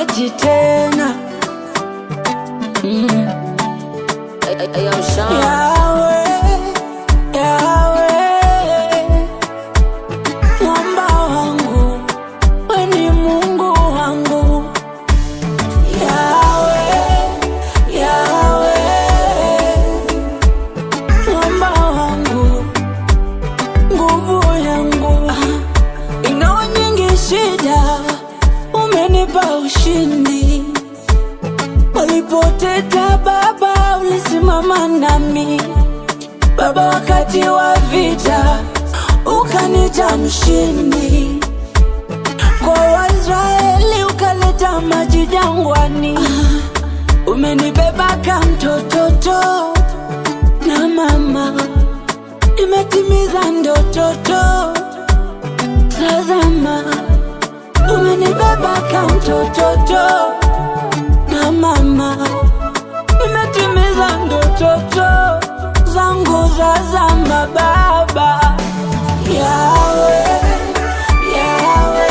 sikuachi tena mm. Yawe, Yawe, mwamba wangu, we ni Mungu wangu. Yawe, Yawe, mwamba wangu, nguvu yangu. Ingawa nyingi shida, umenipa ushindi. Walipoteta Baba, ulisimama nami Baba, wakati wa vita ukanita mshindi. Kwa Waisraeli ukaleta maji jangwani. Umenibeba kama mtototo na mama, nimetimiza ndototo. Tazama, umenibeba kama mtototo na mama, nimetimiza ndototo zangu za zama. Baba Yawe, Yawe,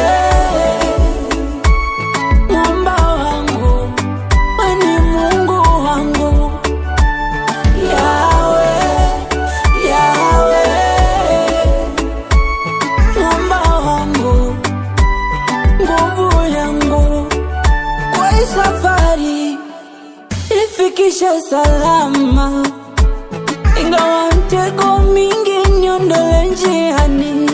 mwamba wangu, we ni Mungu wangu. Yawe, Yawe, mwamba wangu, nguvu yangu kwa hii safari ifikishe salama, ingawa mtego mingi niondole njiani,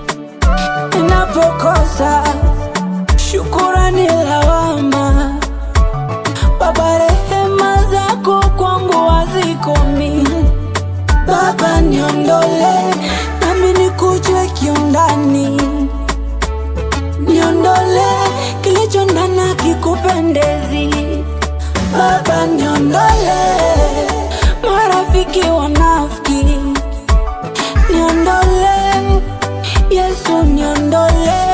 ninapokosa shukurani lawama. Baba, rehema zako kwangu hazikomi. Baba, niondole nami nikuje kiundani niondole kilicho ndani kikupendezi. Baba, niondole marafiki wanafiki, niondole Yesu, niondole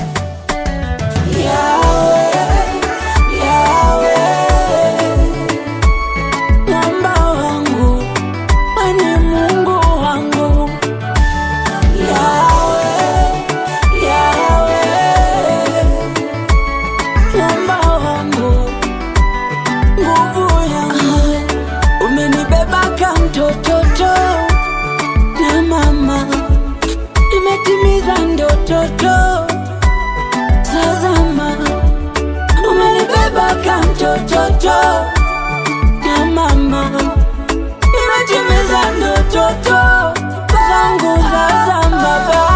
Yawe, Yawe, mwamba wangu, we ni Mungu wangu. Yawe, Yawe, mwamba wangu, nguvu yangu, umenibeba kama mtototo na mama, nimetimiza ndototo. Tazama, umenibeba kama mtototo na mama, nimetimiza ndototo zangu za zama.